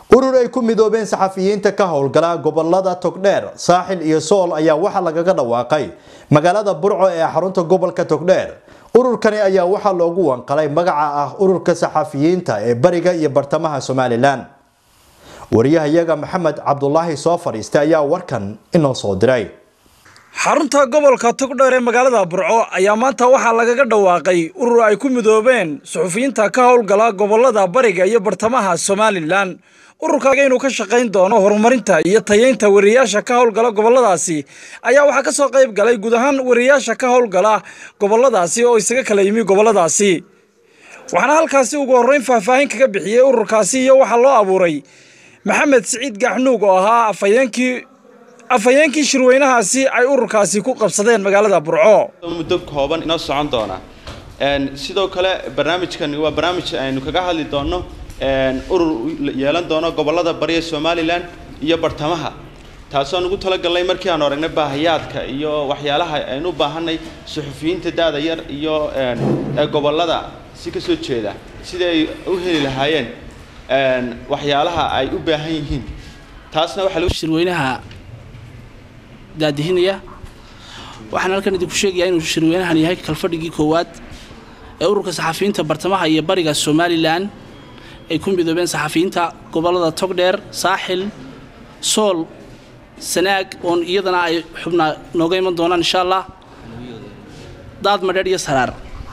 urur ay ku midoobeen saxafiyiinta ka howlgala gobolada togdheer saaxil iyo sool ayaa waxaa lagaga dhawaaqay magaalada burco ee xarunta gobolka togdheer ururkani ayaa waxaa loogu wanqalay magaca ah ururka saxafiyiinta ee bariga iyo bartamaha somalilan wariyahayaga maxamed cabdulaahi soo fadhiistay ayaa warkan inoo soo diray xarunta gobolka togdheer ee magaalada burco ayaa maanta waxaa lagaga dhawaaqay urur ay ku midoobeen suxufiyiinta ka howlgala gobolada bariga iyo bartamaha somalilan ururkaaga inuu ka shaqayn doono horumarinta iyo tayeynta wariyayaasha ka howlgala goboladaasi ayaa waxaa ka soo qayb galay guud ahaan wariyayaasha ka howlgala goboladaasi oo isaga kala yimi goboladaasi waxaana halkaasi ugu horreyn faahfaahin kaga bixiyey ururkaasi iyo waxaa loo abuuray maxamed siciid gaxnuug oo ahaa afhayeenkii afhayeenkii shirweynahaasi ay ururkaasi ku qabsadeen magaalada burco muddo kooban inoo socon doona sidoo kale barnaamijkan waa barnaamij aynu kaga hadli doono urur yeelan doono gobolada bariya somalilan iyo bartamaha taasoo nugu talagalnay markii aanu aragnay baahayaadka iyo waxyaalaha aynu u baahanay suxufiyiinta da-da yar iyo gobolada si kasoo jeeda sidii ay u heli lahaayeen waxyaalaha ay u baahan yihiin taasna waxaa shirweynaha daadihinaya waxaan halkan idinku sheegayaa inuu shirweynahan yahay kalfadhigii koowaad ee ururka saxafiyiinta bartamaha iyo bariga somalilan ay ku midoobeen saxafiyiinta gobolada togdheer saaxil sool sanaag oon iyadana ay xubnaa nooga iman doonaan insha allah daad madheer iyo saraar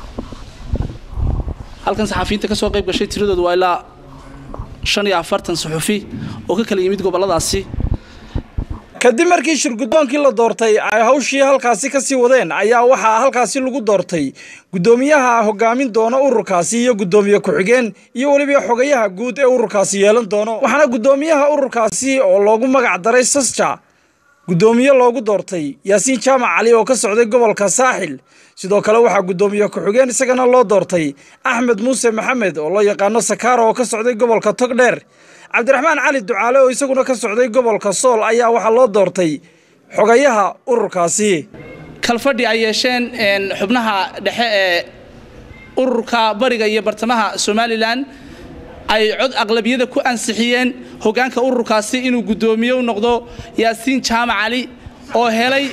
halkan saxafiyiinta ka soo qayb gashay tiradoodu waa ilaa shan iyo afartan suxufi oo ka kala yimid goboladaasi kadib markii shirgudoonkii la doortay ay hawshii halkaasi ka sii wadeen ayaa waxaa halkaasi lagu doortay guddoomiyaha hogaamin doona ururkaasi iyo guddoomiye ku-xigeen iyo weliba xogayaha guud ee ururkaasi yeelan doono waxaana guddoomiyaha ururkaasi oo loogu magac daray sasja guddoomiye loogu doortay yaasiin jaamac cali oo ka socday gobolka saaxil sidoo kale waxaa guddoomiye ku-xigeen isagana loo doortay axmed muuse maxamed oo loo yaqaano sakaara oo ka socday gobolka togdheer cabdiraxmaan cali ducaale oo isaguna ka socday gobolka sool ayaa waxaa loo doortay xogayaha ururkaasi kalfadhi ay yeesheen xubnaha dhexe ee ururka bariga iyo bartamaha somalilan ay cod aqlabiyada ku ansixiyeen hoggaanka ururkaasi inuu guddoomiye u noqdo yaasiin jaamac cali oo helay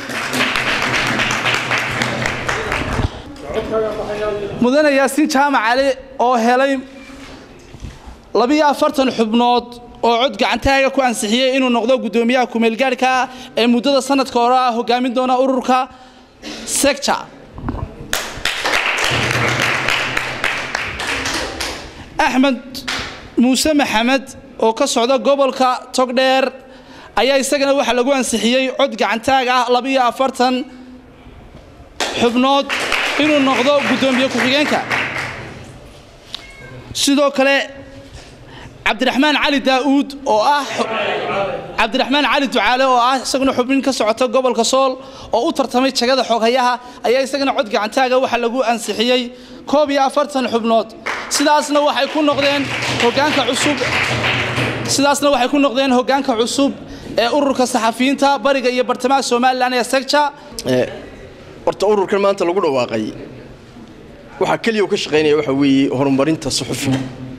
mudane yaasiin jaamac cali oo helay labiyo afartan xubnood oo cod gacantaaga ku ansixiyey inuu noqdo guddoomiyaha kumeelgaarhka ee muddada sanadka hore ah hogaamin doona ururka sector axmed muuse maxamed oo ka socda gobolka togdheer ayaa isagana waxaa lagu ansixiyey cod gacantaag ah labiyo afartan xubnood inuu noqdo guddoomiye ku-xigeenka sidoo kale cabdiraxmaan cali daa'uud oo ah cabdiraxmaan cali ducaale oo ah isaguna xubnin ka socota gobolka sool oo u tartamay jagada xoghayaha ayaa isagana cod gacantaaga waxaa lagu ansixiyey koob iyo afartan xubnood sidaasna waxay ku noqdeen hogaanka cusub sidaasna waxay ku noqdeen hoggaanka cusub ee ururka saxafiyiinta bariga iyo bartamaha somalilan ee segja horta ururkan maanta lagu dhawaaqay waxaa keliya uu ka shaqaynaya waxa weeye horumarinta suxufiga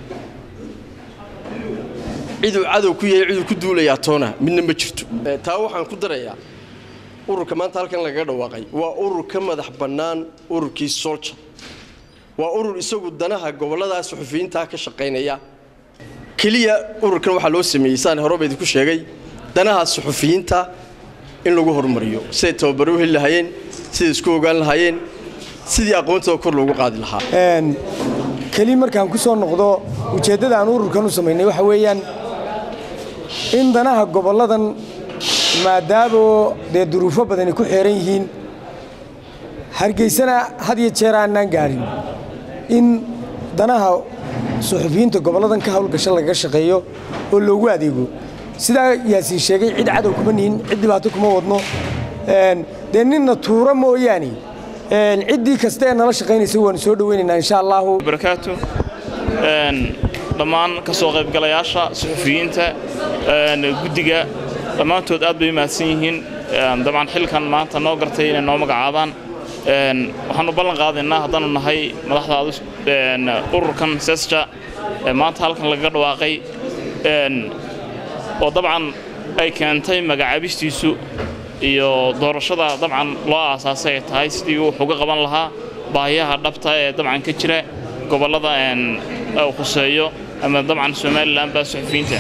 ciduu cadow ku yahay ciduu ku duulayaa toona midna ma jirto taa waxaan ku darayaa ururka maanta halkan lagaga dhawaaqay waa urur ka madax bannaan ururkii solja waa urur isagu danaha gobolladaas suxufiyiintaa ka shaqaynaya keliya ururkan waxaa loo sameeyey saan horeba idinku sheegay danaha suxufiyiinta in lagu horumariyo siday tababaro u heli lahaayeen siday isku ogaan lahaayeen sidii aqoontooda kor loogu qaadi lahaa keli markaan ku soo noqdo ujeeddada aan ururkan u samaynay waxa weeyaan in danaha gobolladan maadaamoo dee duruufo badani ku xeeran yihiin hargeysana had iyo jeer aanaan gaadhin in danaha suxufiyiinta gobolladan ka hawlgasha lagaga shaqeeyo oo loogu adeego sidaa yaasiin sheegay cid cadow kuma nihin cid dhibaato kuma wadno dee ninna tuura mooyaane ciddii kasta ee nala shaqaynaysa waanu soo dhoweynaynaa insha allahu barakaatu dhammaan ka soo qaybgalayaasha suxufiyiinta guddiga dhammaantood aad bay u mahadsan yihiin dabcan xilkan maanta noo gartay inay noo magacaabaan waxaanu ballan qaadaynaa haddaanu nahay madaxda ururkan sesja maanta halkan lagaga dhawaaqay oo dabcan ay keentay magacaabistiisu iyo doorashada dabcan loo aasaasay ay tahay sidii uu wax uga qaban lahaa baahiyaha dhabta ee dabcan ka jira gobollada uu khuseeyo ama dabcan somalilan baa suxufiyiinta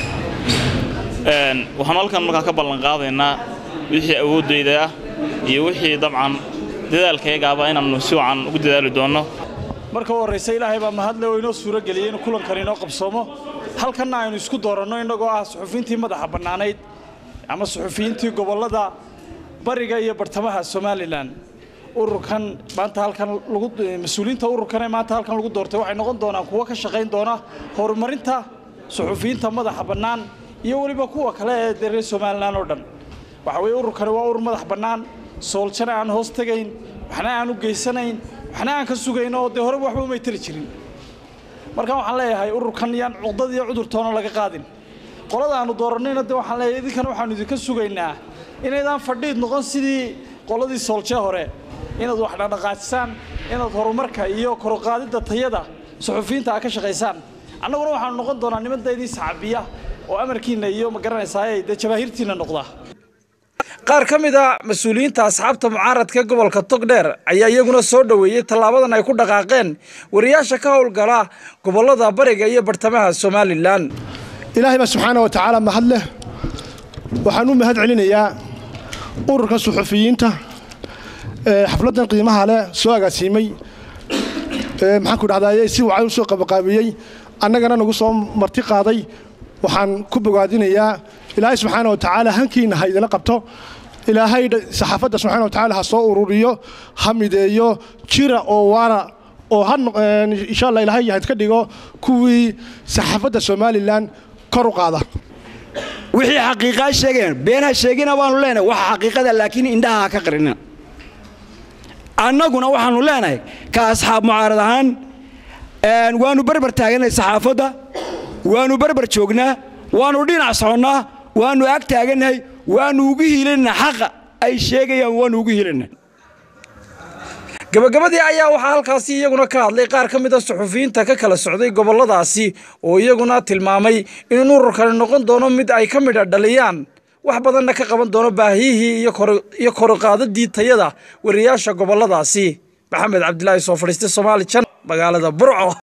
waxaanu halkan markaa ka ballan qaadaynaa wixii awooddayda ah iyo wixii dabcan dadaalkayagaaba inaannu si wacan ugu dadaali doonno marka u horraysa ilaahay baa mahadle oo inoo suuro geliyey inuu kulankan inoo qabsoomo halkanna aynu isku dooranno innagoo ah suxufiyiintii madaxa bannaanayd ama suxufiyiintii gobollada bariga iyo bartamaha somalilan ururkan maanta halkan lagu mas-uuliyiinta ururkan ee maanta halkan lagu doortay waxay noqon doonaan kuwo ka shaqayn doona horumarinta suxufiyiinta madaxa bannaan iyo weliba kuwa kale ee dee reer somalilan oo dhan waxa weeye ururkani waa urur madax bannaan sooljana aan hoos tegayn waxna aan u geysanayn waxna aan ka sugayn oo dee horeba waxba umay tali jirin marka waxaan leeyahay ururkan yaan cuqdad iyo cudurtoona laga qaadin qolada aanu doorannayna de waxaan leeyahay idinkan waxaanu idinka sugaynaa inaydaan fadhiid noqon sidii qoladii soolje hore inaad wax dhaqdhaqaajisaan inaad horumarka iyo koruqaadidda tayada suxufiyiinta aad ka shaqaysaan annaguna waxaanu noqon doonaa nimandaydii saxabiya oo amarkiinna iyo ma garanaysaay dee jabaahiirtiinna noqda qaar ka mid a mas-uuliyiinta asxaabta mucaaradka gobolka togdheer ayaa iyaguna soo dhoweeyey tallaabadan ay ku dhaqaaqeen wariyaasha ka howlgala gobollada bariga iyo bartamaha somalilan ilaahay baa subxaana wa tacaala mahad leh waxaan u mahad celinayaa ururka suxufiyiinta ee xafladdan qiimaha leh soo agaasiimay maxaan ku dhahdaye si wacan u soo qabaqaabiyey annagana nagu soo marti qaaday waxaan ku bogaadinayaa ilaahay subxaana wa tacaala hankiina ha idila qabto ilaahay saxaafadda subxana wa tacaala ha soo ururiyo ha mideeyo jira oo waara oo ha insha allah ilaahay ha iska dhigo kuwii saxaafadda somalilan kor u qaada wixii xaqiiqaa sheegeen been ha sheegina waanu leenahay waxa xaqiiqada laakiin indhaha ha ka qarina annaguna waxaanu leenahay ka asxaab mucaarad ahaan waanu berber taaganay saxaafadda waanu berber joognaa waanu dhinac soconnaa waanu ag taagannahay waanu ugu hiilanaa xaqa ay sheegayaan waanu ugu hiilanaa gabagabadii ayaa waxaa halkaasi iyaguna ka hadlay qaar ka mid a suxufiyiinta ka kala socday gobolladaasi oo iyaguna tilmaamay in ururkani noqon doono mid ay ka midha dhaliyaan wax badanna ka qaban doono baahiyihii iyo koruqaadadii tayada wariyaasha gobolladaasi maxamed cabdilaahi soo fadhiistay soomaali jan magaalada burco